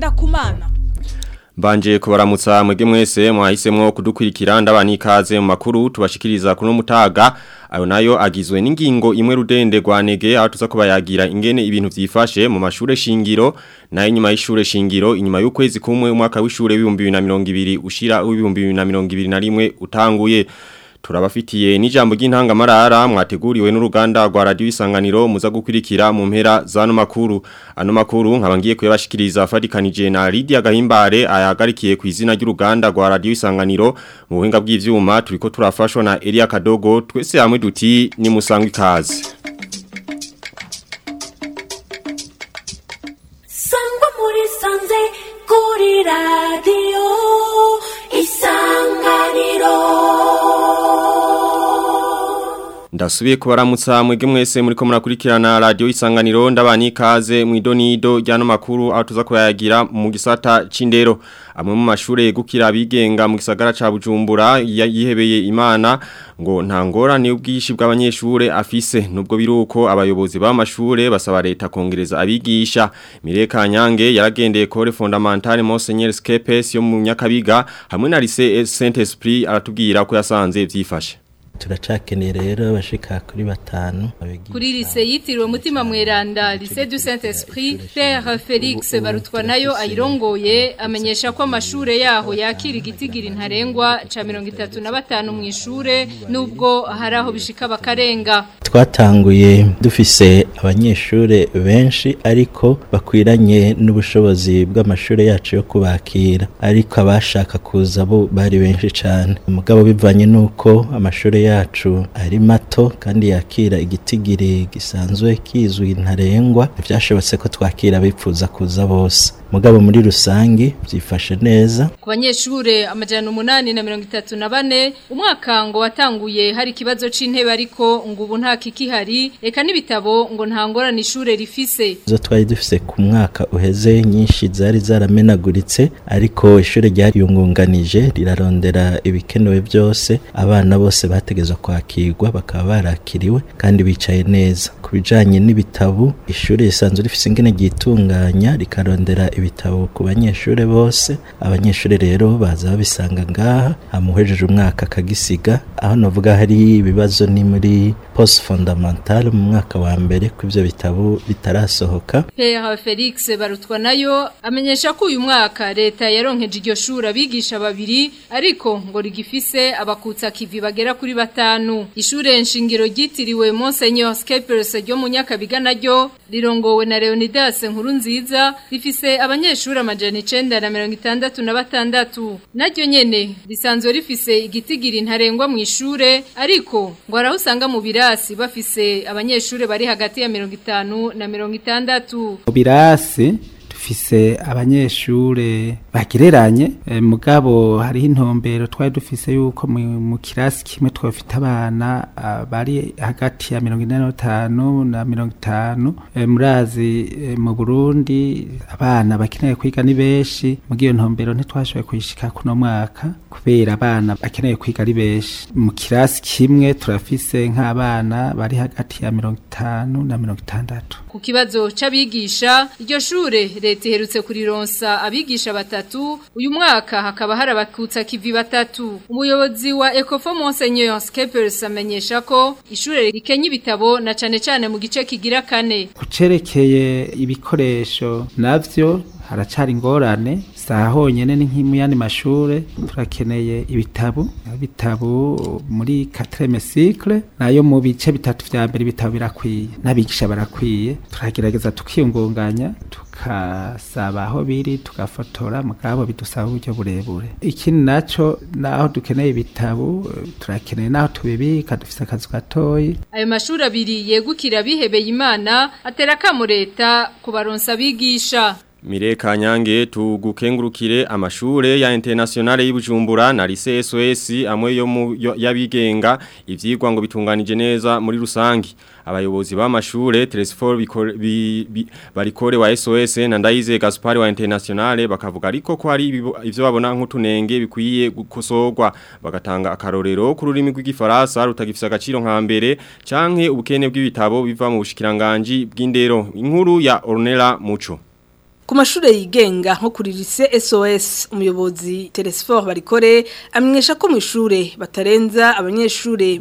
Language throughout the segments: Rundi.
kumana Mbanje kubaramutsa mwege mwese mwahisemwo kudukurikira ndabani ikaze mu makuru tubashikiriza kuno mutaga ayo nayo agizwe n'ingingo imwe rudende rwanege aho tuza kubayagira ingene ibintu vyifashe mu mashure shingiro na inyuma y'ishure shingiro inyuma y'ukwezi kumwe umwaka w'ishure w'ibihumbi 2020 ushira w'ibihumbi 2021 utanguye turabafitiye n'ijambo ry'intangamarara mwateguriwe n'uruganda rwa radio isanganiro muza gukurikira mu mpera zano makuru ano makuru nkabangiye kuyabashikiriza fadikanije na Lydia Gahimbare ayagarikiye ku izina ry'uruganda rwa radio isanganiro mu buhinga bw'ivyuma turiko turafashwa na Elia Kadogo twese hamwe duti ni musangwe ikaze sangwa muri sanze kuri radio isanganiro Ndasubiye kubaramutsa mwege mwese muriko murakurikirana radio isanganiro ndabani ikaze mu idonido ryano makuru aho tuza kuyagira mu gisata c'indero amwe mu mashure yegukira abigenga mu gisagara ca Bujumbura yihebeye Imana ngo nta ngorane ubwishi bw'abanyeshure afise nubwo biruko abayobozi b'amashure basaba leta kongereza abigisha Mireka Nyange yaragendeye kore fondamentale Monseigneur Skepes yo mu Nyakabiga hamwe na Lycée Saint Esprit aratubwira ko yasanze vyifashe turacakeneye rero bashika kuri batanu kuri lise yitiriwe mutima mweranda lise du saint esprit père felix barutwa nayo ayirongoye amenyesha ko amashure yaho yakira igitigiri ntarengwa ca mirongo itatu na batanu mu ishure nubwo hari aho bishika bakarenga twatanguye dufise abanyeshure benshi ariko bakwiranye n'ubushobozi bw'amashure yacu yo kubakira ariko abashaka kuza bo bari benshi cane umugabo bivanye n'uko amashure yacu ari mato kandi yakira igitigiri gisanzwe kizwi ntarengwa byashobotse ko twakira bipfuza kuza bose mugabo muri rusangi byifashe neza ku banyeshure amajana umunani na mirongo itatu na bane umwaka ngo watanguye hari ikibazo c'intebe ariko ngo ubu nta kikihari reka n'ibitabo ngo nta ngorane ishure rifise izo twari dufise ku mwaka uheze nyinshi zari zaramenaguritse ariko ishure ryariyungunganije rirarondera ibikenewe byose abana bose bategezwa kwakirwa bakaba barakiriwe kandi bicaye neza ku bijanye n'ibitabo ishure risanzwe rifise ingene ryitunganya rikarondera ibitabo ku banyeshure bose abanyeshure rero baza babisanga ngaha amuhejeje umwaka akagisiga aho navuga hari ibibazo ni muri post fondamental mu mwaka wa mbere ko ivyo bitabo bitarasohoka Père Felix barutwa nayo amenyesha ko uyu mwaka leta yaronkeje iryo shuri abigisha babiri ariko ngo rigifise abakutsa kivi bagera kuri batanu ishure nshingiro ryitiriwe Monseigneur Skepers ryo mu Nyakabiga naryo rirongowe na Leonidas nkuru nziza rifise abanyeshuri amajana icenda na mirongo itandatu na batandatu naryo nyene risanzwe rifise igitigiri ntarengwa mu ishure ariko ngo araho usanga mu birasi bafise abanyeshuri bari hagati ya mirongo itanu na mirongo itandatu mu birasi dufise abanyeshure bagereranye e, mugabo hariho intumbero twari dufise yuko mu, mu kirasi kimwe twafite abana uh, bari hagati ya mirongo ine n'itanu na mirongo itanu e, murazi e, mu Burundi abana bakeneye kwiga ni benshi mu iyo ntumbero ntitwashoboye kuyishika kuno mwaka kubera abana bakeneye kwiga ari benshi mu kirasi kimwe turafise nk'abana bari hagati ya mirongo itanu na mirongo itandatu ku kibazo c'abigisha iryo shure leta iherutse kurironsa abigisha batatu uyu mwaka hakaba hari abakutsa kivi batatu umuyobozi wa Ecofo Monseigneur Skepers amenyesha ko ishure rikenya ibitabo na cane cane mu gice kigira kane kucerekeye ibikoresho navyo haracari ingorane saha honyene ni nk'imuyandi mashure turakeneye ibitabu ibitabu muri quatrième cycle nayo mu bice bitatu vya mbere ibitabo birakwiye n'abigisha barakwiye turagerageza tukiyungunganya tukasaba aho biri tugafotora mugabo bidusaba uburyo burebure ikindi naco naho dukeneye ibitabu turakeneye naho tubibika dufise akazu gatoyi ayo mashuri abiri yegukira bihebeye imana atera kamo leta kubaronsa abigisha Mireka nyange tugukengurukire amashure ya internationale y'Ibujumbura na lycée SOS amwe yo mu yo- yabigenga ivyigwa ngo bitunganije neza muri rusangi abayobozi b'amashure Tresfor bikore- bi- bi- barikore wa SOS na Ndayize Gaspar wa internationale bakavuga ariko ko hari ibibo- ivyo babona nk'utunenge bikwiye gukosorwa bagatanga akarorero ku rurimi rw'igifaransa rutagifisa agaciro nka mbere canke ubukene bw'ibitabo biva mu bushikiranganje bw'indero inkuru ya Ornella Muco ku mashure yigenga nko kuri lycée SOS umuyobozi Telesfor barikore amenyesha ko mu ishure batarenza abanyeshure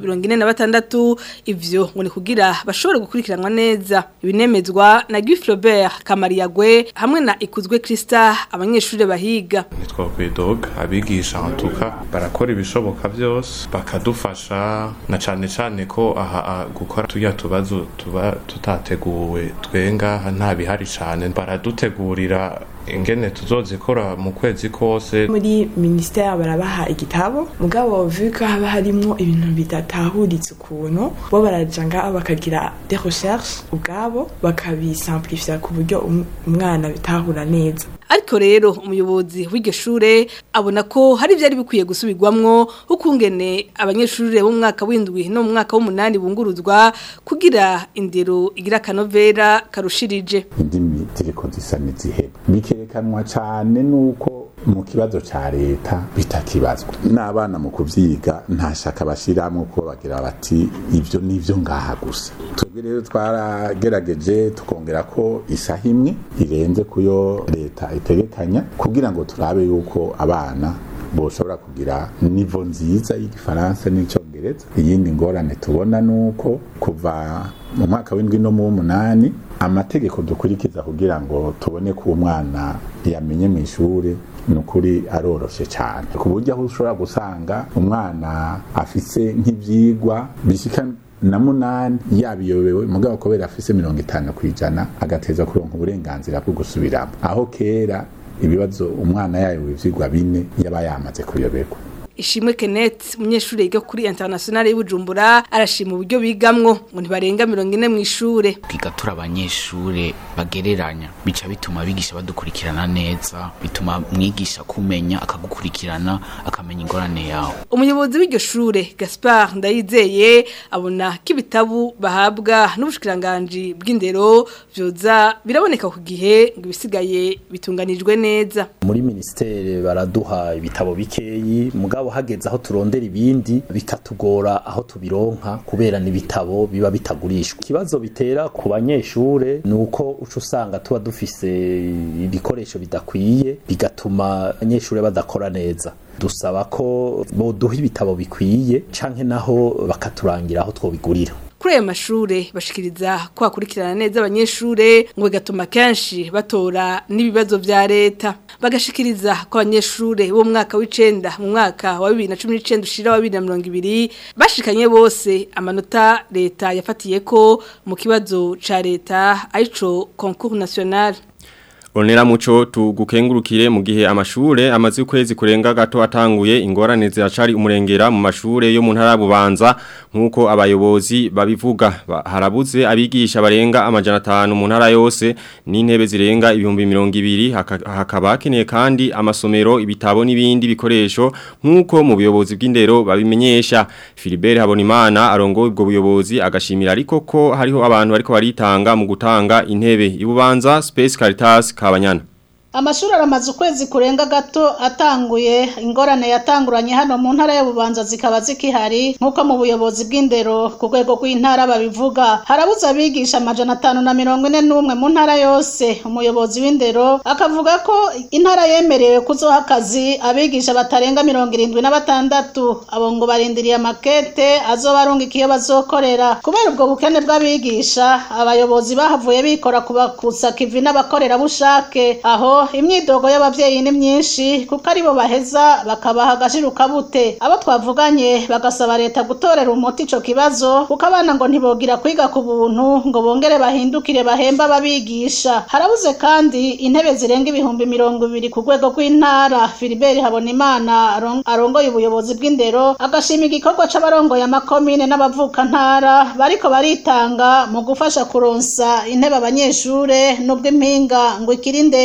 46 ivyo ngo ni kugira bashobore gukurikiranwa neza ibinemezwa na Guy Flaubert Kamariyagwe hamwe na Ikuzwe Krista abanyeshure bahiga nitwa Kwedog abigisha antuka barakora ibishoboka byose bakadufasha na cane cane ko aha a- gukora tuya tubazo tuba tutateguwe twenga nta bihari cane baradutegurira ingene tuzozikora mu kwezi kose muri ministère barabaha igitabo mugabo vu ko haba harimo ibintu bidatahuritse ukuntu bo baraja ngaho bakagira des recherches ubwabo bakabisimplifier ku buryo um- umwana bitahura neza ariko rero umuyobozi w'iryo shure abona ko hari byari bikwiye gusubirwamwo ukungene abanyeshure bo mu mwaka w'indwi no mu mwaka w'umunani bunguruzwa kugira indero igira kanovera karushirije indimi ziriko zisa n'iziheba bikerekanwa cane nuko mu kibazo ca leta bitakibazwa n'abana mu kuvyiga nta shaka bashiramwo kuko bagira bati ivyo nivyo ngaha gusa twebwe rero twaragerageje tukongera ko isaha imwe irenze kuyo leta itegekanya kugira ngo turabe yuko abana boshobora kugira nivo nziza y'igifaransa n'icyongereza iyindi ngorane tubona nuko kuva mu mwaka w'indwi no mu w'umunani amategeko dukurikiza kugira ngo tubone ko umwana yamenye mu ishuri ni ukuri aroroshe cyane ku buryo aho ushobora gusanga umwana afise nk'ibyigwa bishika na munani yabiyobewe mugabo kubera afise mirongo itanu ku ijana agateza kuronka uburenganzira bwo gusubiramo aho kera ibibazo umwana yayobewe ivyigwa bine yaba yamaze kuyoberwa Ishimwe Kenneth umunyeshuri yiga kuri International y'Ubujumbura arashima uburyo bigamwo ngo ntibarenga 40 mu ishure twiga turi abanyeshure bagereranya bica bituma abigisha badukurikirana neza bituma mwigisha kumenya akagukurikirana akamenya ingorane yawe umuyobozi w'iryo shure Gaspard Ndayizeye abona ko ibitabu bahabwa n'ubushikiranganje bw'indero vyoza biraboneka ku gihe ngo ibisigaye bitunganijwe neza muri ministere baraduha ibitabo bikeyi mugabo hageze aho turondera ibindi bikatugora aho tubironka kubera n'ibitabo biba bitagurishwa ikibazo bitera ku banyeshure ni uko uca usanga tuba dufise ibikoresho bidakwiye bigatuma abanyeshure badakora neza dusaba ko boduha ibitabo bikwiye canke naho bakaturangira aho twobigurira kuri ayo mashure bashikiriza ko hakurikirana neza abanyeshure ngo bigatuma kenshi batora n'ibibazo vya leta bagashikiriza ko abanyeshure bo mu mwaka w'icenda mu mwaka wa bibiri na cumi n'icenda ushira wa bibiri na mirongo ibiri bashikanye bose amanota leta yafatiye ko mu kibazo ca leta arico concours national Onera muco tugukengurukire mu gihe amashure amaze ukwezi kurenga gato atanguye ingorane ziracari umurengera mu mashure yo mu ntara bubanza nkuko abayobozi babivuga Ba- harabuze abigisha barenga amajana 5 mu ntara yose n'intebe zirenga ibihumbi 200 haka- hakaba hakeneye kandi amasomero ibitabo n'ibindi bikoresho nkuko mu buyobozi bw'indero babimenyesha Philibert Habonimana arongoye ubwo buyobozi agashimira ariko ko hariho abantu bariko baritanga mu gutanga intebe ibubanza Space Caritas Kabanyana Amashuri aramaze ukwezi kurenga gato atanguye ingorane yatanguranye hano mu ntara y'ububanza zikaba zikihari nk'uko mu buyobozi bw'indero ku rwego rw'intara babivuga harabuze abigisha amajana atanu na mirongo ine n'umwe mu ntara yose umuyobozi w'indero akavuga ko intara yemerewe kuzoha akazi abigisha batarenga mirongo irindwi na batandatu abo ngo barindiriye amakete azobarungika iyo bazokorera kubera ubwo bukene bw'abigisha abayobozi bahavuye bikora kubakusa kivi n'abakorerabushake aho imyidogo y'abavyeyi ni myinshi kuko aribo baheza bakabaha agashiruka bute abo twavuganye bagasaba leta gutorera umuti ico kibazo kuko abana ngo ntibogira kwiga ku buntu ngo bongere bahindukire bahemba ababigisha harabuze kandi intebe zirenga ibihumbi mirongo ibiri ku rwego rw'intara Philibert Habonimana aron- arongoye ubuyobozi bw'indero agashima igikorwa c'abarongoye amakomine n'abavukantara bariko baritanga mu gufasha kuronsa intebe abanyeshure nubwo impinga ngo ikiri ndende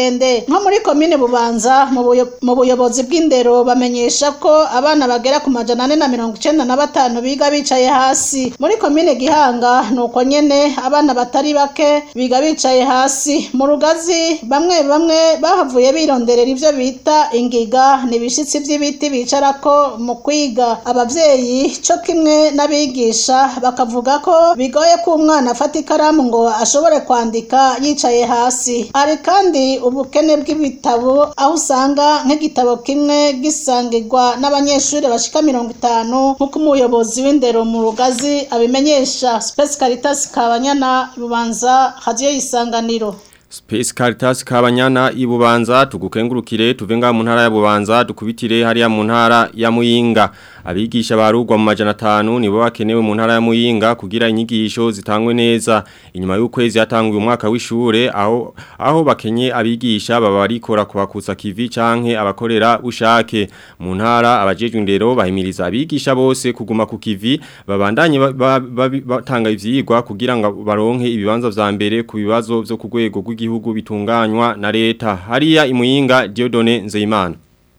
nko muri komine bubanza mu buyo- mu buyobozi bw'indero bamenyesha ko abana bagera ku majana ane na mirongo icenda na batanu biga bicaye hasi muri komine gihanga ni uko nyene abana batari bake biga bicaye hasi mu rugazi bamwe bamwe bahavuye bironderera ivyo bita ingiga ni ibishitsi vy'ibiti bicarako mu kwiga abavyeyi co kimwe n'abigisha bakavuga ko bigoye ko umwana afata ikaramu ngo ashobore kwandika yicaye hasi hari kandi ubukene bw'ibitabo aho usanga nk'igitabo kimwe gisangirwa n'abanyeshuri bashika mirongo itanu nk'uko umuyobozi w'indero mu rugazi abimenyesha Space Caritas Kabanyana bubanza radio isanganiro Space Caritas Kabanyana ibubanza tugukengurukire tuvenga mu ntara ya Bubanza dukubitire hariya mu ntara ya Muyinga abigisha barugwa mu majana 5 nibo bakenewe mu ntara ya Muyinga kugira inyigisho zitangwe neza inyuma y'ukwezi yatanguye umwaka w'ishure aho aho bakenye abigisha baba barikora kubakutsa kivi canke abakorera ushake mu ntara abajejwe indero bahimiriza abigisha bose kuguma ku kivi babandanye ba- ba- ba- batanga ivyigwa kugira ngo baronke ibibanza vya mbere ku bibazo vyo ku rwego rw'igihugu bitunganywa na leta hariya imuyinga Diodone Nzeyimana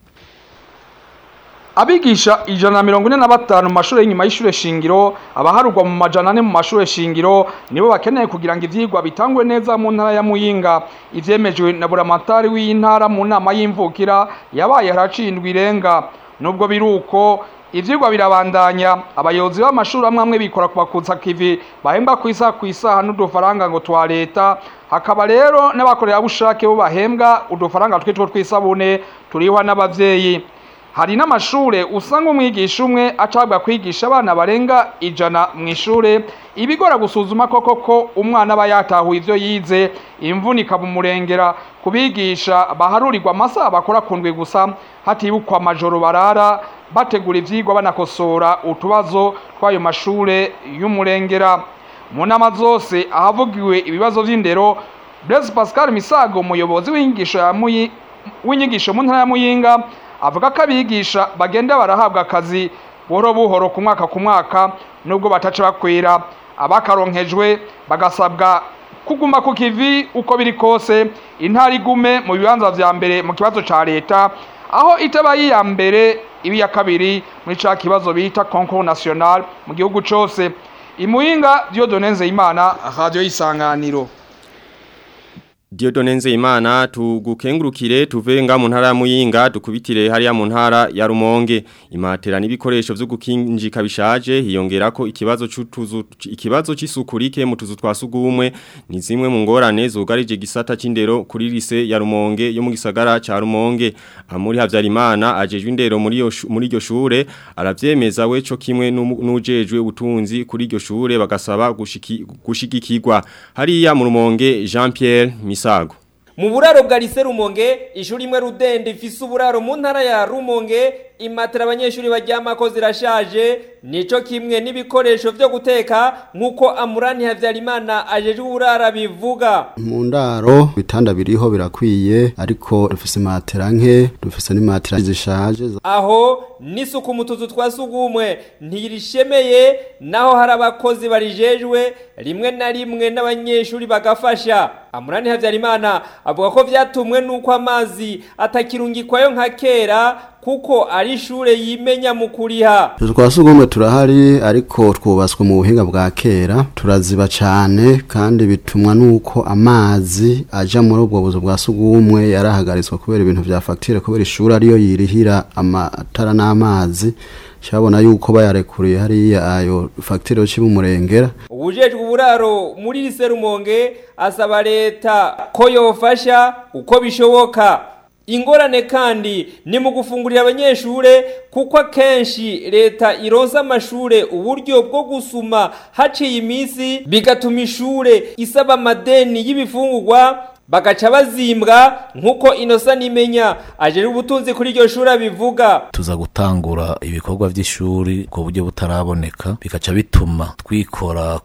Abigisha ijana na mirongo ine na batanu mu mashuri y'inyuma y'ishure shingiro abaharugwa mu majana ane mu mashure shingiro nibo bakeneye kugira ngo ivyigwa bitangwe neza mu ntara ya Muyinga ivyemejwe na buramatari w'intara mu nama y'imvukira yabaye haracindwa irenga nubwo biruko ivyigwa birabandanya abayobozi b'amashuri amwe amwe bikora kubakutsa kivi bahemba ku isaha ku isaha n'udufaranga ngo twa leta hakaba rero n'abakorerabushake bo bahembwa udufaranga twitwo tw'isabune turihwa n'abavyeyi hari n'amashure usanga umwigisha umwe acabwa kwigisha abana barenga ijana mu ishure ibigora gusuzuma koko ko umwana aba yatahuye ivyo yize imvune ikabumurengera kubigisha baharurirwa amasaha bakora kundwi gusa hatibukwa amajoro barara bategura ivyigwa banakosora utubazo tw'ayo mashure y'umurengera mu nama zose ahavugiwe ibibazo vy'indero Blaise Pascal Misago umuyobozi w'inyigisho ya Muyi w'inyigisho mu ntara ya Muyinga avuga ko abigisha bagenda barahabwa akazi buhoro buhoro ku mwaka ku mwaka nubwo bataca bakwira abakaronkejwe bagasabwa kuguma ku kivi uko biri kose intara igume mu bibanza vya mbere mu kibazo ca leta aho itaba iya mbere ibi ya kabiri muri ca kibazo bita concours national mu gihugu cose imuyinga Dieudonne Nzeyimana radio y'isanganiro Diodone Nzeyimana tugukengurukire tuvenga mu ntara ya Muyinga dukubitire hariya mu ntara ya Rumonge imatera n'ibikoresho vyo gukinjika bishaje hiyongera ko ikibazo c'utuzu ikibazo c'isukurike mu tuzu twasugumwe ni zimwe mu ngorane zugarije gisata c'indero kuri lise ya Rumonge yo mu gisagara ca Rumonge amuri Havyarimana ajejwe indero muri yo shu- muri iryo shure aravyemeza we co kimwe n'umu- n'ujejwe ubutunzi kuri iryo shure bagasaba gushiki- gushigikirwa hariya mu Rumonge Jean Pierre Misago Mu buraro bwa lise Rumonge, ishuri imwe rudende ifise uburaro mu ntara ya Rumonge, imatera abanyeshuri baryamako zirashaje, nico kimwe n'ibikoresho vyo guteka nk'uko Amurani Havyarimana ajejwe uburara bivuga. mu ndaro ibitanda biriho birakwiye ariko dufise matera nke dufise n'imatera zishaje Aho n'isuku mu tuzu twa sugumwe ntirishemeye naho hari abakozi barijejwe rimwe na rimwe n'abanyeshuri bagafasha. Amurani Havyarimana avuga ko vyatumwe nuko amazi atakirungikwayo nka kera kuko ari ishure yimenya mu kuriha. utuzu twa sugumwe turahari ariko twubatswe mu buhinga bwa kera turaziba cane kandi bitumwa nuko amazi aja muri ubwo buzu bwa sugumwe yarahagaritswe kubera ibintu vya fagitire kubera ishuri ariyo yirihira amatara n'amazi cabona yuko bayarekuriye hariya ayo fagitire yo cibumurengera Ubujejwe uburaro muri lise Rumonge asaba leta ko yofasha uko bishoboka. Ingorane kandi ni mu gufungurira abanyeshure kuko akenshi leta ironsa amashure uburyo bwo gusuma haciye iminsi bigatuma ishure isaba amadeni y'ibifungurwa bagaca bazimbwa nk'uko inosa nimenya ajejwe ubutunzi kuri iryo shuri abivuga tuza gutangura ibikorwa by'ishuri ku buryo butaraboneka bikaca bituma twikora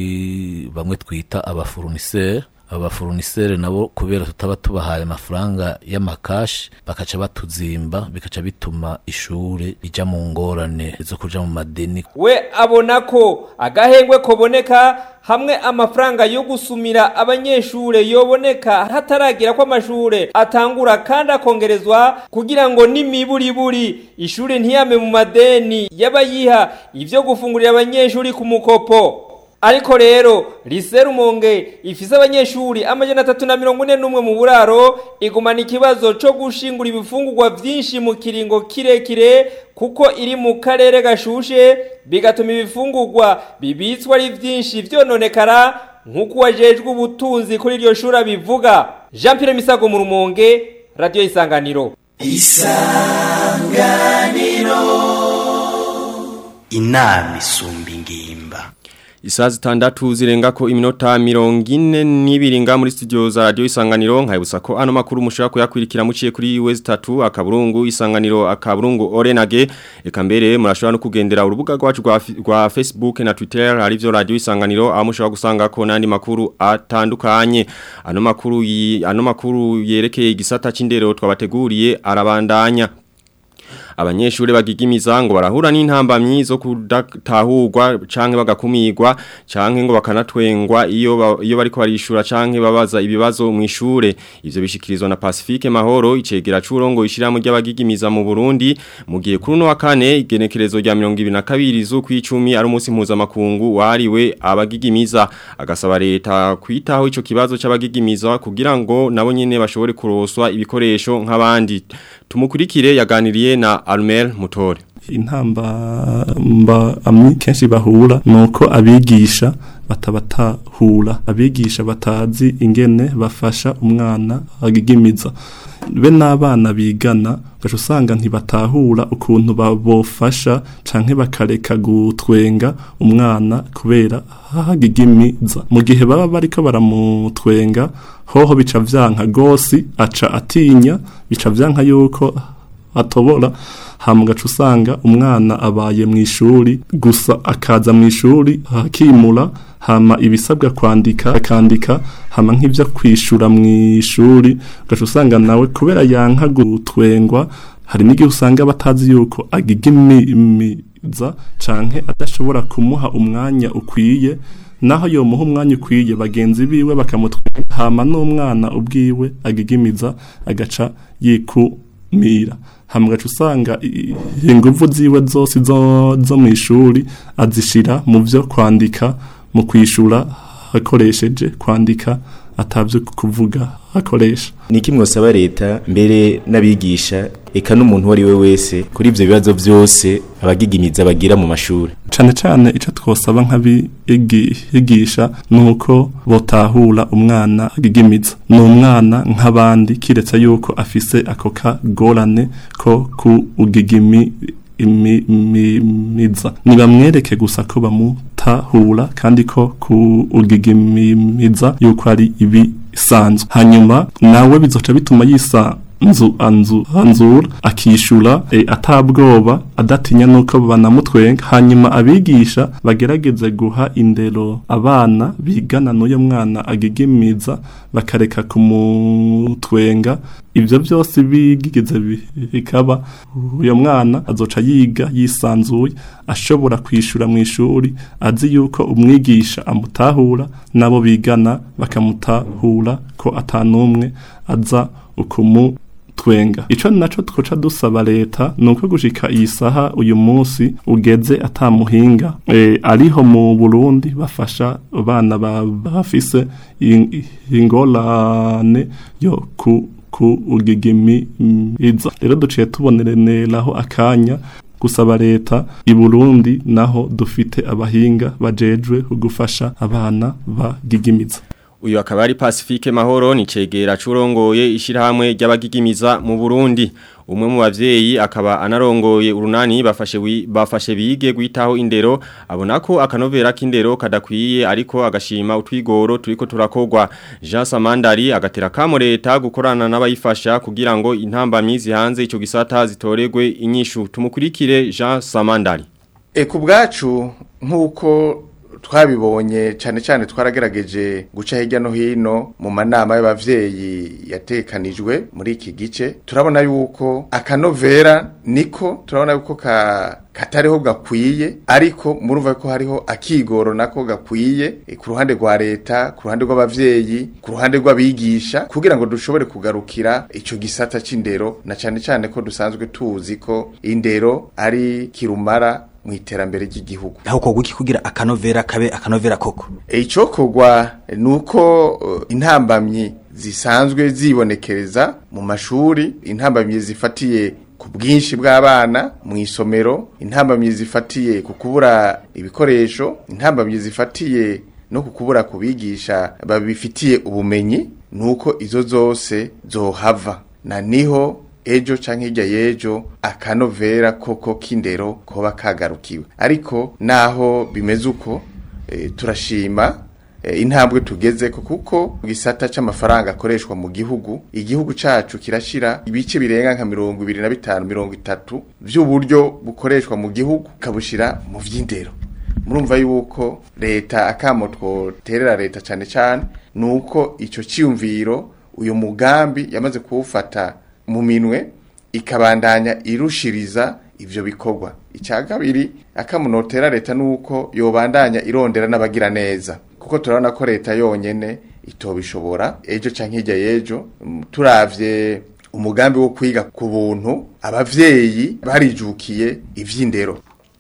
kuri bamwe twita abafuruniseri abafuruniseri nabo kubera tutaba tubahaye amafaranga y'amakashi bakaca batuzimba bikaca bituma ishure rija mu ngorane zo kuja mu madeni we abona ko agahengwe koboneka hamwe amafaranga yo gusumira abanyeshure yoboneka hataragira ko amashure atangura kandi akongerezwa kugira ngo n'imiburiburi ishure ntiyame mu madeni y'abayiha ivyo gufungurira abanyeshuri ku mukopo ariko rero lise rumonge ifise abanyeshuri amajana atatu na mirongo ine n'umwe mu buraro igumana ikibazo co gushingura ibifungurwa vyinshi mu kiringo kirekire kuko iri mu karere gashushe bigatuma ibifungurwa bibitswa ari vyinshi vyononekara nk'uko uwajejwe ubutunzi kuri iryo shuri abivuga jean pierre misago mu rumonge radiyo isanganiro isanganiro inama isumba ingimba Isaa zitandatu zirenga ko iminota mirongo ine n'ibiringa muri studio za radio isanganiro nkayibutsa ko ano makuru mushobora kuyakurikira muciye kuri US 3 akaburungu isanganiro akaburungu orenage eka mbere murashobora no kugendera urubuga rwacu rwa, rwa Facebook na Twitter arivyo radio isanganiro aho mushobora gusanga ko nandi makuru atandukanye ano makuru yi, ano makuru yerekeye igisata c'indero twabateguriye arabandanya abanyeshure bagigimiza ngo barahura n'intambamyi zo kudatahurwa canke bagakumirwa canke ngo bakanatwengwa iyo ba, iyo bariko barishura canke babaza ibibazo mu ishure ivyo bishikirizwa na Pacifique Mahoro icegera curongo ishira mu ry'abagigimiza mu Burundi mu gihe kuri no wa kane igenekerezo rya 22 zo kwicumi ari umunsi mpuza makungu wariwe abagigimiza agasaba leta kwitaho ico kibazo c'abagigimiza kugira ngo nabo nyene bashobore kuroswa ibikoresho nk'abandi tumukurikire yaganiriye na Almel Mutore intamba mba amwe kenshi bahura nuko abigisha batabatahura abigisha batazi ingene bafasha umwana agigimiza be n'abana bigana gaca usanga ntibatahura ukuntu babofasha canke bakareka gutwenga umwana kubera hagigimiza mu gihe baba bariko baramutwenga hoho bica vyanka gosi aca atinya bica vyanka yuko atobora hama gaca usanga umwana abaye mu ishuri gusa akaza mu ishuri hakimura hama ibisabwa kwandika akandika hama nk'ivyo kwishura mu ishuri gaca usanga nawe kubera yanka gutwengwa hari n'igihe usanga batazi yuko agigimiza canke adashobora kumuha umwanya ukwiye naho yomuha umwanya ukwiye bagenzi biwe bakamutwenga hama n'umwana ubwiwe agigimiza agaca yikumira hamwe usanga inguvu ziwe zose zo zo mu ishuri azishira mu byo kwandika mu kwishura akoresheje kwandika atavyo kuvuga akoresha niki mwosaba leta mbere n'abigisha eka n'umuntu wari we wese kuri ivyo bibazo vyose abagigimiza bagira mu mashuri cane cane ico twosaba nk'abigisha nuko botahura umwana agigimiza ni umwana nk'abandi kiretse yuko afise ako kagorane ko ku ugigimi imimiza nibamwereke gusa ko bamutahura kandi ko ku ugigimiza yuko ari ibisanzwe hanyuma nawe bizoca bituma yisa nzu anzu anzura akishura e, atabwoba adatinya nuko banamutwenga hanyuma abigisha bagerageze guha indero abana bigana n'uyo mwana agigimiza bakareka kumutwenga ivyo byose bigigeze bikaba uyo mwana azoca yiga yisanzuye ashobora kwishura mu ishuri azi yuko umwigisha amutahura nabo bigana bakamutahura ko atanumwe aza ukumu twenga ico naco twoca dusaba leta nuko gushika iyi saha uyu munsi ugeze atamuhinga e, ariho mu Burundi bafasha abana bafise ingolane yo ku ku ugigimiza rero duciye tubonereraho akanya gusaba leta i Burundi naho dufite abahinga bajejwe gufasha abana bagigimiza Uyu akaba ari Pacifique Mahoro ni cegera curongoye ishirahamwe ry'abagigimiza mu Burundi. Umwe mu bavyeyi akaba anarongoye urunani bafashe wi, bafashe bige gwitaho indero abona ko akanovera k'indero kadakwiye ariko agashima utwigoro turiko turakogwa. Jean Samandari agatera kamo leta gukorana n'abayifasha kugira ngo intambamyi zihanze ico gisata zitoregwe inyishu. Tumukurikire Jean Samandari. E kubgacu nkuko twabibonye cyane cyane twaragerageje guca hirya no hino mu manama y'abavyeyi yatekanijwe muri iki gice turabona yuko akanovera niko turabona yuko ka katariho gakwiye ariko murumva ko hariho akigoro nako gakwiye eh, ku ruhande rwa leta ku ruhande rw'abavyeyi ku ruhande rw'abigisha kugira ngo dushobore kugarukira ico gisata c'indero na cane cane ko dusanzwe tuzi ko indero ari kirumara mu iterambere ry'igihugu aho kogwa iki kugira akanovera kabe akanovera koko icokorwa nuko uh, intambamyi zisanzwe zibonekereza mu mashuri intambamyi zifatiye ku bwinshi bw'abana mu isomero intambamyi zifatiye ku kubura ibikoresho intambamyi zifatiye no ku kubura kubigisha babifitiye ubumenyi nuko izo zose zohava na niho ejo canke hirya y'ejo akanovera koko k'indero koba kagarukiwe ariko naho bimeze uko e, turashima e, intambwe tugezeko kuko gisata c'amafaranga akoreshwa mu gihugu igihugu cacu kirashira ibice birenga nka mirongo ibiri na bitanu mirongo itatu vy'uburyo bukoreshwa mu gihugu kabushira mu vy'indero murumva yuko leta akamo twoterera leta cane cane nuko ico ciyumviro uyu mugambi yamaze kuwufata mu minwe ikabandanya irushiriza ivyo bikorwa icya kabiri akamunotera leta nuko yobandanya irondera n'abagira neza kuko turabona ko leta yonyene itobishobora ejo canke hirya y'ejo mm, turavye umugambi wo kwiga ku buntu abavyeyi barijukiye ivy'indero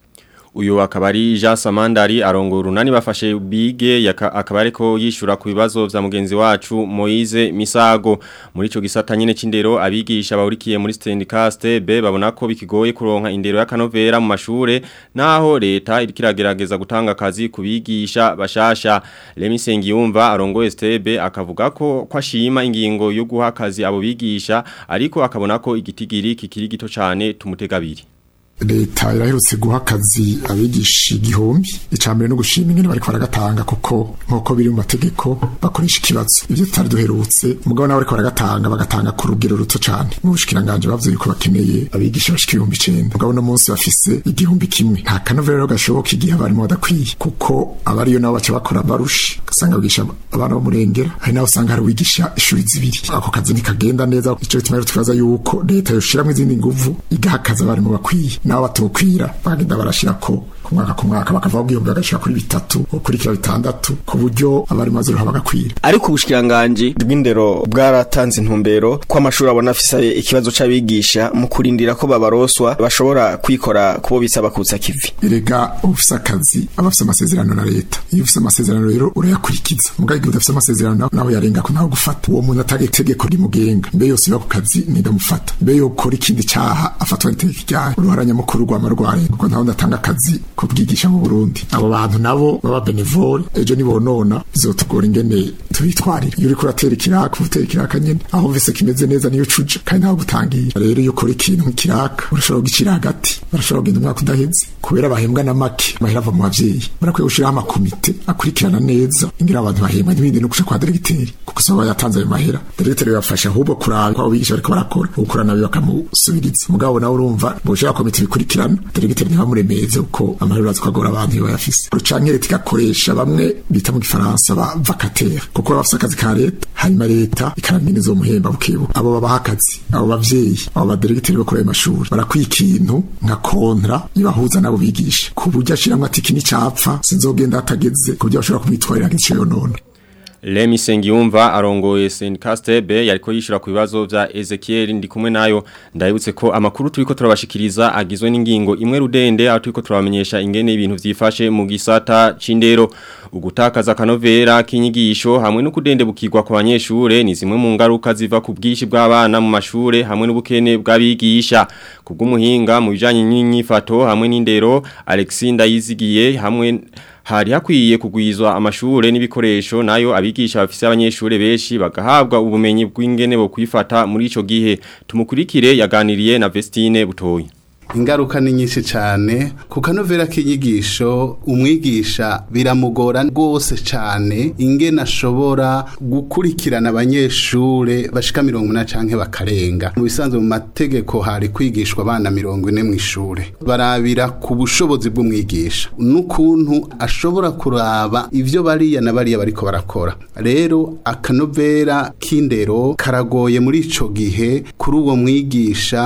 Uyu akaba ari Jean Samandari arongora urunani bafashe bige yaka- akaba ariko yishura ku bibazo vya mugenzi wacu Moize Misago muri ico gisata nyene c'indero abigisha bahurikiye muri Standcast be babona ko bikigoye kuronka indero y'akanovera mu mashure naho leta iriko iragerageza gutanga akazi kubigisha bashasha Remy Sengiyumva arongoye STB akavuga ko kwashima ingingo yo guha akazi abo bigisha ariko akabona ko igitigiri kikiri gito cane tumutegabiri leta iraherutse guha akazi abigisha igihumbi icambere no gushima ingene bariko baragatanga kuko nk'uko biri mu mategeko bakoresha ikibazo ivyo tutari duherutse umugabo nawe bariko baragatanga bagatanga ku rugero ruto cane n'ubushikiranganje bavuze yuko bakeneye abigisha bashika ibihumbi icenda umugabo no munsi bafise igihumbi kimwe nta kanovera rero gashoboka igihe abarimu badakwiye kuko abariyo nabo baca bakora barusha ugasanga bigisha abana b'umurengera hari naho usanga hari uwigisha ishuri zibiri ako kazi ntikagenda neza ico bituma rero twibaza yuko leta yoshiramwo izindi nguvu igaha akazi abarimu bakwiye nabo batokwira bagenda barashira ko ku mwaka ku mwaka bakava bwiyumbi bagashira kuri bitatu gukurikira bitandatu ku buryo abarimu bazoruha bagakwira ariko ubushikiranganje bw'indero bwaratanze intumbero ko amashuri abona afise ikibazo c'abigisha mu kurindira ko babaroswa bashobora kwikora kubo bisaba kutsa kivi erega ufise akazi aba afise amasezerano na leta iyo ufise amasezerano rero urayakurikiza mugabo igihe udafise amasezerano naho yarenga ko naho gufata uwo muntu atari itegeko rimugenga mbe yose iba ku kazi nindamufata mbe yokora ikindi caha afatwa n'itegeko ryayo uruhara nyamukuru rwama rwa leta kuko ntaho ndatanga akazi ko bwigisha mu Burundi abo bantu nabo baba benevole ejo nibonona bizotugora ingene tubitwarira iyo uriko uratera ikiraka utera ikiraka nyene aho vise kimeze neza niyo cuja kandi ntaho gutangira rero iyo ukora ikintu nk'ikiraka urashobora kugicira hagati barashobora kugenda umwaka udaheze kubera bahembwa na make amahera ava mu bavyeyi barakwiye gushiraho amakomite akurikirana neza ingene abantu bahembwa n'ibindi no kuja kwa deregiteri kuko saba yatanze ayo mahera deregiteri bibafasha ahubwo kuraba ko abo bigisha bariko barakora ukora nabi bakamusubiriza mugabo nawe urumva boshira komite bikurikirana deregiteri ntibamuremeze uko amahera urazi ko agora abantu iyo bayafise rucanke leta igakoresha bamwe bita mu gifaransa ba vacataire kuko baba bafise akazi ka leta hanyuma leta ikarangene izomuhemba bukebuke abo babaha akazi abo bavyeyi abo baderegiteri bakora ayo mashuri barakwiye ikintu nka kontra ibahuza nabo bigisha ku buryo ashiramwo ati iki nicapfa sinzogenda hatageze ku buryo bashobora kumwitwarira nk'ico yonona Remy Sengiyumva arongoye Senkastebe yariko yishura ku bibazo vya Ezekiel ndi kumwe nayo ndabutse ko amakuru turiko turabashikiriza agizwe n'ingingo imwe rudende aho turiko turabamenyesha ingene ibintu vyifashe mu gisata c'indero ugutakaza kanovera kinyigisho hamwe no kudendebukirwa ku banyeshure ni zimwe mu ngaruka ziva ku bwishi bw'abana mu mashure hamwe n'ubukene bw'abigisha kubw'umuhinga mu bijanye n'inyifato hamwe n'indero Alexinda yizigiye hamwe hari hakwiye kugwizwa amashure n'ibikoresho nayo abigisha bafise abanyeshure benshi bagahabwa ubumenyi bw'ingene bo kwifata muri ico gihe tumukurikire yaganiriye na Vestine Butoyi ingaruka ni nyinshi cyane ku kanovera k'inyigisho umwigisha biramugora rwose cyane ingene ashobora gukurikirana abanyeshure bashika mirongo ine canke bakarenga mu bisanzwe mu mategeko hari kwigishwa abana mirongo ine mu ishure barabira ku bushobozi bw'umwigisha n'ukuntu ashobora kuraba ivyo bariya na bariya bariko barakora rero akanovera k'indero karagoye muri ico gihe kuri uwo mwigisha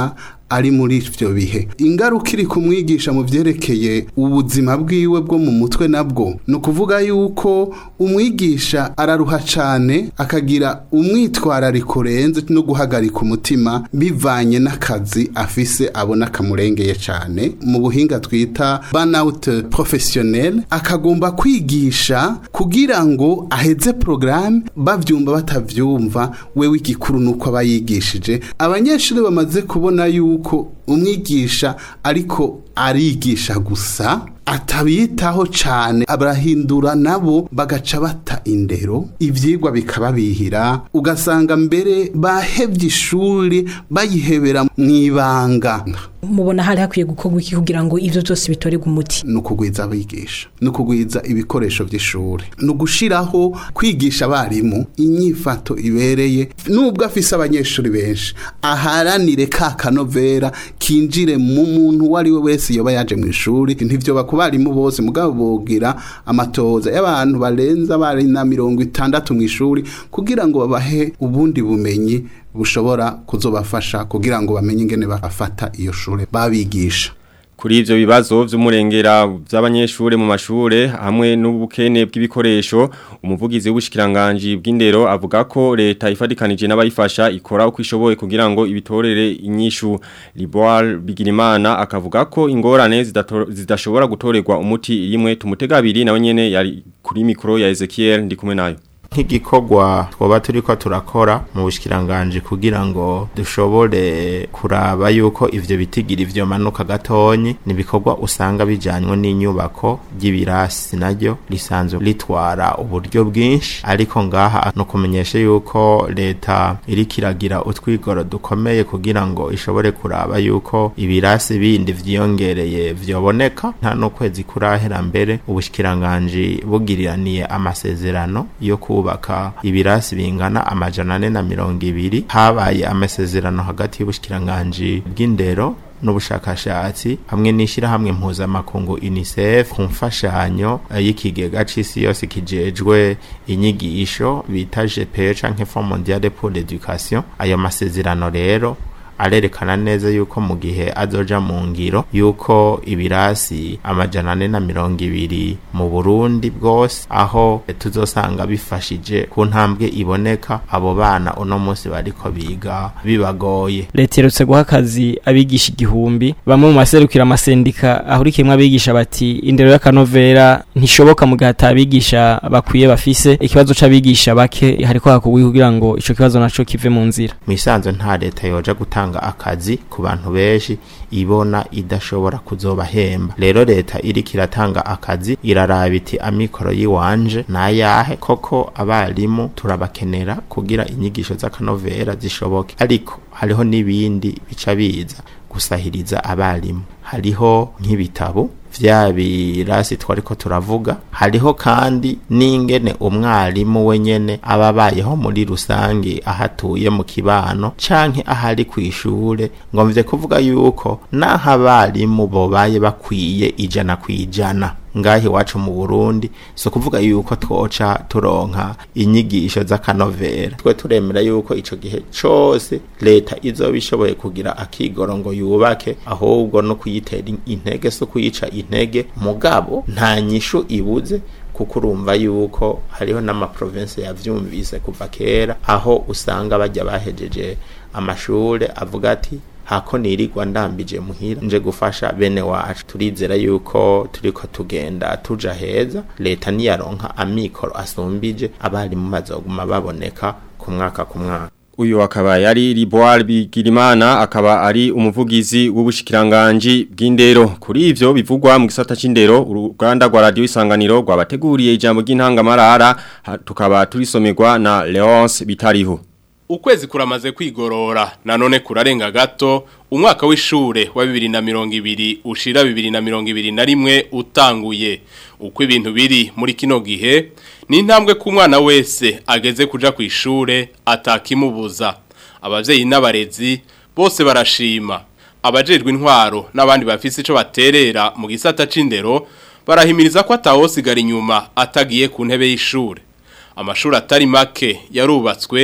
ari muri ivyo bihe ingaruka iri kumwigisha mu vyerekeye ubuzima bwiwe bwo mu mutwe nabwo ni ukuvuga yuko umwigisha araruha cane akagira umwitwarariko urenze no guhagarika umutima bivanye n'akazi afise abona kamurengeye cane mu buhinga twita burnout professionnel akagomba kwigisha kugira ngo aheze programme bavyumva batavyumva wewe igikuru nuko aba yigishije abanyeshuri bamaze kubona yuko umwigisha ariko arigisha gusa atabitaho cane abarahindura nabo bagaca bata indero ivyigwa bikababihira ugasanga mbere bahevye ishuri bayihebera mwibanga mubona hari hakwiye gukorwa iki kugira ngo ivyo byose bitorerwe umuti ni ukugwiza abigisha ni ukugwiza ibikoresho by'ishuri ni ugushiraho kwigisha abarimu inyifato ibereye nubwo afise abanyeshuri benshi aharanire ka kanovera kinjire mu muntu uwo ari we wese yoba yaje mu ishuri ntivyo bakubarimu bose mugabo bogira amatoza y'abantu barenza bari na mirongo itandatu mu ishuri kugira ngo babahe ubundi bumenyi bushobora kuzobafasha kugira ngo bamenye ingene bafata iyo shure babigisha Kuri ivyo bibazo vy'umurengera by'abanyeshure mu mashure hamwe n'ubukene bw'ibikoresho umuvugizi w'ubushikiranganje bw'indero avuga ko leta ifadikanije n'abayifasha ikora uko ishoboye kugira ngo ibitorere inyishu Liboire Bigirimana akavuga ko ingorane zidashobora gutorerwa umuti rimwe tumutega abiri nawe nyene yari kuri mikro ya Ezekiel ndi kumwe nayo nk'igikorwa twoba turiko turakora mu bushikiranganje kugira ngo dushobore kuraba yuko ivyo bitigira ivyo manuka gatonyi ni ibikorwa usanga bijanywe n'inyubako ry'ibirasi naryo risanzwe ritwara uburyo bwinshi ariko ngaha no kumenyesha yuko leta iriko iragira utwigoro dukomeye kugira ngo ishobore kuraba yuko ibirasi bindi vyiyongereye vyoboneka nta no kwezi kurahera mbere ubushikiranganje bugiriraniye amasezerano yo kubaka ibirasi bingana amajana ane na mirongo ibiri habaye amasezerano hagati y'ubushikiranganje bw'indero n'ubushakashatsi hamwe n'ishyirahamwe mpuzamakungu UNICEF ku mfashanyo y'ikigega c'isi yose kijejwe inyigisho bita GPE canke Fonds Mondial pour l'Education ayo masezerano rero arerekana neza yuko mu gihe azoja mu ngiro yuko ibirasi amajana ane na mirongo ibiri mu Burundi bwose aho tuzosanga bifashije ku ntambwe iboneka abo bana uno munsi bariko biga bibagoye leta irutse guha akazi abigisha igihumbi bamwe mu maserukira amasendika ahurikiyemwo abigisha bati indero y'akanovera ntishoboka mu gihe atabigisha bakwiye bafise ikibazo c'abigisha bake hariko hakugwi kugira ngo ico kibazo naco kive mu nzira mu isanzwe nta leta yoja gutanga gutanga akazi ku bantu benshi ibona idashobora kuzobahemba rero leta iriko iratanga akazi iraraba iti amikoro yiwanje nayahe koko abarimu turabakenera kugira inyigisho z'akanovera zishoboke ariko hariho n'ibindi bica biza gusahiriza abarimu hariho nk'ibitabo vya birasi twariko turavuga hariho kandi n'ingene umwarimu wenyene aba abayeho muri rusange ahatuye mu kibano canke ahari kw'ishure ngo mvye kuvuga yuko naho abarimu bobaye bakwiye ijana kwijana ngahi wacu mu Burundi so kuvuga yuko twoca turonka inyigisho z'akanovera twe turemera yuko ico gihe cose leta izoba ishoboye kugira akigoro ngo yubake ahubwo no kuyitera intege so kuyica intege mugabo nta nyishu ibuze kuko urumva yuko hariho n'amaprovinsi yavyumvise kuva kera aho usanga bajya bahejeje amashure avuga ati hako nirirwa ndambije muhira nje gufasha bene wacu turizera yuko turiko tugenda tuja heza leta niyaronka amikoro asumbije abarimu bazoguma baboneka ku mwaka ku mwaka Uyu akaba yari Liboire Bigirimana akaba ari umuvugizi w'ubushikiranganje bw'indero kuri ivyo bivugwa mu gisata c'indero uruganda rwa radio isanganiro rwabateguriye ijambo ry'intangamarara tukaba turisomerwa na Leonce Bitariho Ukwezi kuramaze kwigorora nanone kurarenga gato umwaka w'ishure wa 2020 ushira 2021 utanguye uko ibintu biri muri kino gihe ni intambwe ku mwana wese ageze kuja ku ishure atakimubuza abavyeyi n'abarezi bose barashima abajejwe intwaro n'abandi bafise ico baterera mu gisata c'indero barahimiriza ko atawosigara inyuma atagiye ku ntebe y'ishure amashuri atari make yarubatswe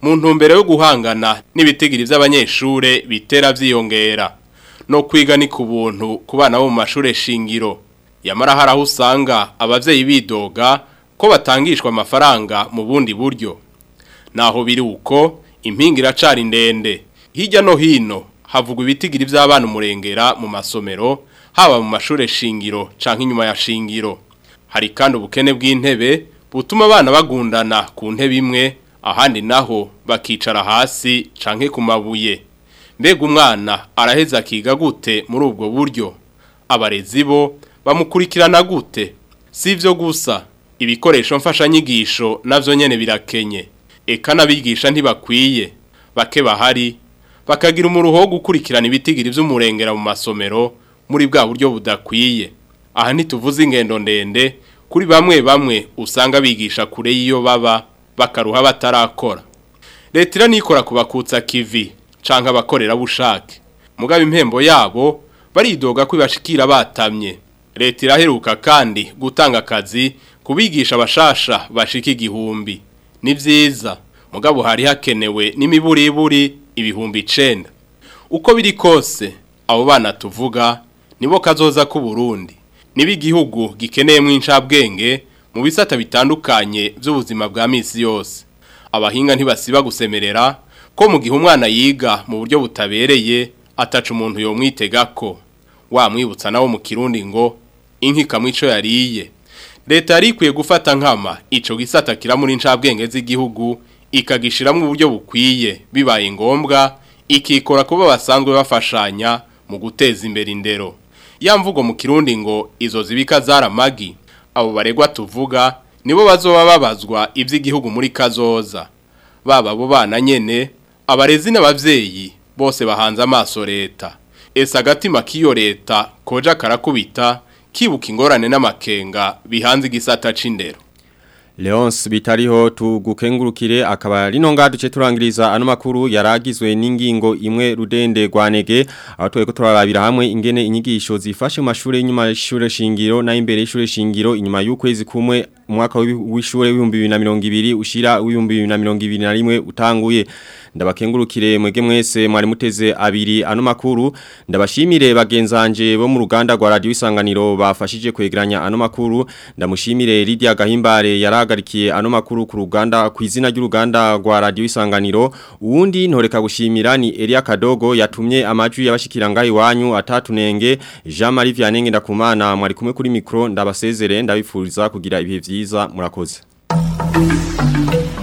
mu ntumbero yo guhangana n'ibitigiri by'abanyeshure bitera vyiyongera no kwiga ni ku buntu ku bana bo mu mashure shingiro yamara hari aho usanga abavyeyi bidoga ko batangishwa amafaranga mu bundi buryo naho biri uko impinga iracari ndende hirya no hino havugwa ibitigiri by'abana umurengera mu masomero haba mu mashure shingiro canke inyuma ya shingiro hari kandi ubukene bw'intebe butuma abana bagundana ku ntebe imwe ahandi naho bakicara hasi canke ku mabuye mbega umwana araheza akiga gute muri ubwo buryo abarezi bo bamukurikirana gute si ibyo gusa ibikoresho mfashanyigisho navyo nyene birakenye eka n'abigisha ntibakwiye bake bahari bakagira umuruho wo gukurikirana ibitigiri vy'umurengera mu masomero muri bwa buryo budakwiye aha ntituvuze ingendo ndende kuri bamwe bamwe usanga bigisha kure y'iyo baba bakaruha batarakora leta iranikora kubakutsa kivi canke abakorera bushake mugabo impembo yabo baridoga ko ibashikira batamye leta iraheruka kandi gutanga akazi kubigisha abashasha bashika igihumbi ni vyiza mugabo hari hakenewe n'imiburiburi ibihumbi icenda uko biri kose abo bana tuvuga nibo kazoza ku Burundi niba igihugu gikeneyemo inshabwenge mu bisata bitandukanye by'ubuzima bwa misi yose abahinga ntibasiba gusemerera ko mu gihe umwana yiga mu buryo butabereye ataca umuntu yomwitega ko wamwibutsa nawo mu kirundi ngo inkika mwico yariye leta yari ikwiye gufata nkama ico gisata kiramura inshabwenge z'igihugu ikagishiramo uburyo bukwiye bibaye ngombwa ikikora kuba basanzwe bafashanya mu guteza imbere indero ya mvugo mu kirundi ngo izo zibika zaramagi abo baregwa tuvuga nibo bazoba babazwa iby'igihugu muri kazoza baba abo bana nyene abarezi n'abavyeyi bose bahanze amaso leta ese agatima k'iyo leta koja karakubita kibuka ingorane n'amakenga bihanze igisata c'indero Leonce bitariho tugukengurukire akaba rino nga duce turangiriza ano makuru yaragizwe n'ingingo imwe rudende rwanege aho tweko turarabira hamwe ingene inyigisho zifashe mu mashuri y'inyuma y'ishure shingiro na imbere y'ishure shingiro inyuma y'ukwezi kumwe umwaka w'ishure w'ibihumbi bibiri na mirongo ibiri ushira w'ibihumbi bibiri na mirongo ibiri na rimwe utanguye ndabakengurukire mwege mwese mwari muteze abiri ano makuru ndabashimire bagenzanje bo mu ruganda rwa radio isanganiro bafashije kwegeranya ano makuru ndamushimire Lydia Gahimbare yaragarikiye ano makuru ku ruganda ku izina ry'uruganda rwa radio isanganiro uwundi ntoreka gushimira ni Elia Kadogo yatumye amajwi y'abashikira ngayi wanyu atatunenge Jean Marie Vianney ndakumana mwari kumwe kuri micro ndabasezere ndabifuriza kugira ibihe vyiza murakoze